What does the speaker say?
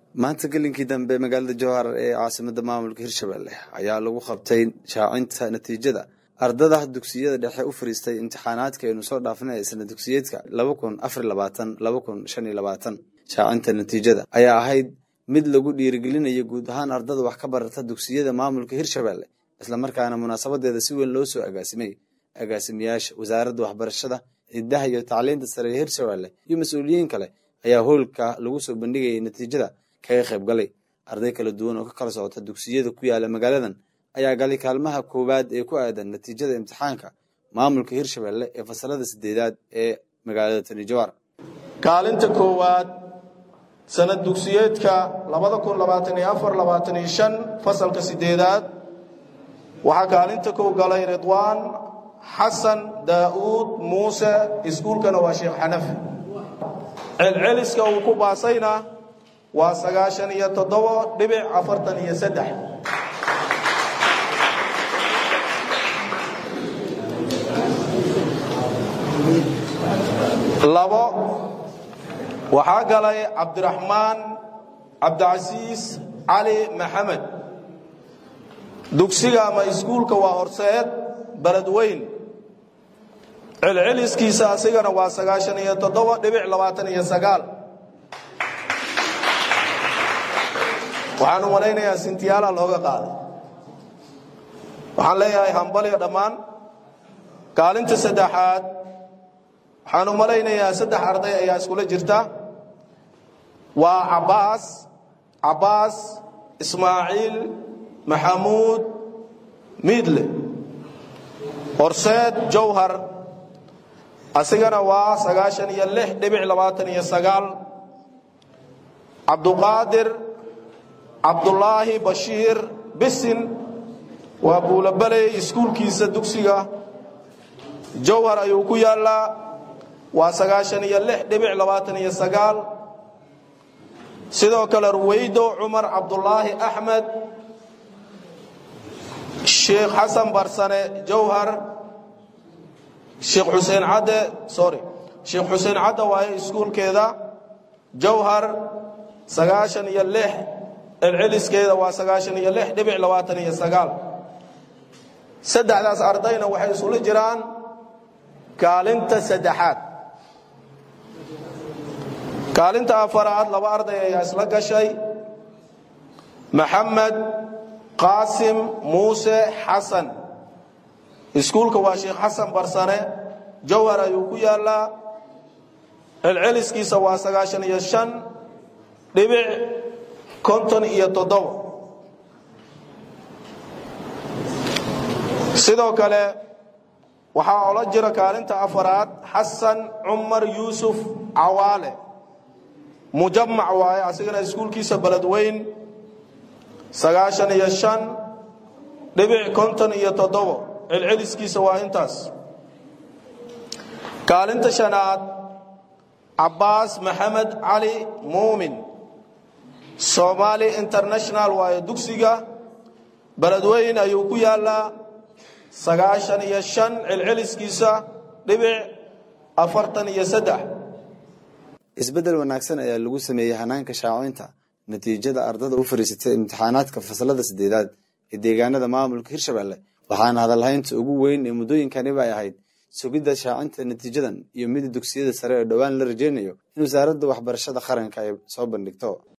maanta gelinkii dambe magaalada jowhar ee caasimada maamulka hirshabelle ayaa lagu qabtay shaacinta natiijada ardada dugsiyada dhexe u fariistay imtixaanaadka aynu soo dhaafinay sana dugsiyeedka laba kun afar labaatan laba kun shan iyo labaatan shaacinta natiijada ayaa ahayd mid lagu dhiirigelinayo guud ahaan ardada wax ka barata dugsiyada maamulka hirshabelle islamarkaana munaasabadeeda si weyn loo soo agaasimay agaasimayaasha wasaaradda waxbarashada ciidaha iyo tacliinta sare ee hirshabelle iyo mas-uuliyiin kale ayaa hoolka lagu soo bandhigayay natiijada kaga qayb galay arday kala duwan oo ka kala socota dugsiyada ku yaala magaaladan ayaa galay kaalmaha koowaad ee ku aadan natiijada imtixaanka maamulka hirshabelle ee fasalada sideedaad ee magaalada tani jowhar kaalinta koowaad sanad dugsiyeedka fasalka sideedaad waxaa kaalinta kow galay ridwaan xasan daa'uud muuse iskuulkana waa sheekh xanafi celceliska uu ku baasayna waa sagaashan iyo toddobo dhibic afartan iyo saddex labo waxaa galay cabdiraxmaan cabdicasiis cali maxamed dugsiga ama iskuulka waa horseed beledweyn celceliskiisa asigana waa sagaashan iyo toddoba dhibic labaatan iyo sagaal waxaan u malaynayaa sintiyaala looga qaaday waxaan leeyahay hambalyo dhammaan kaalinta saddexaad waxaan u malaynayaa saddex arday ayaa iskula jirta waa cabbaas cabbaas ismaaciil maxamuud miidle horseed jawhar asigana waa sagaashan iyo lix dhibic labaatan iyo sagaal cabduqaadir cabdulaahi bashiir bisin waa buulabaley iskuulkiisa dugsiga jawhar ayuu ku yaallaa waa sagaashan iyo lix dhibic labaatan iyo sagaal sidoo kale ruweydo cumar cabdulaahi axmed sheekh xasan barsane jawhar sheekh xuseen cadde sorry sheekh xuseen cadde waaye iskuulkeeda jawhar sagaashan iyo lix celceliskeeda waa sagaashan iyo lix dhibic labaatan iyo sagaal saddexdaas ardayna waxay isula jiraan kaalinta saddexaad kaalinta afaraad laba arday ayaa isla gashay maxamed qaasim muuse xasan iskuulka waa sheekh xasan barsane jawhar ayuu ku yaallaa celceliskiisa waa sagaashan iyo shan dhibic konton iyo toddobo sidoo kale waxaa ola jira kaalinta afaraad xasan cumar yuusuf cawaale mujamac waaye asigana iskuulkiisa beledweyn sagaashan iyo shan dhibic konton iyo toddobo celceliskiisa waa intaas kaalinta shanaad cabbaas maxamed cali muumin somaali international waaye dugsiga beledweyn ayuu ku yaallaa sagaashan iyo shan celceliskiisa dhibic afartan iyo saddex isbeddel wanaagsan ayaa lagu sameeyey hanaanka shaacinta natiijada ardada u fariisatay imtixaanaadka fasalada sideedaad ee deegaanada maamulka hirshabelle waxaana hadalhaynta ugu weyn ee muddooyinkaniba ay ahayd sugidda shaacinta natiijadan iyo mida dugsiyada sare oo dhowaan la rajeynayo in wasaaradda waxbarashada qaranka ay soo bandhigto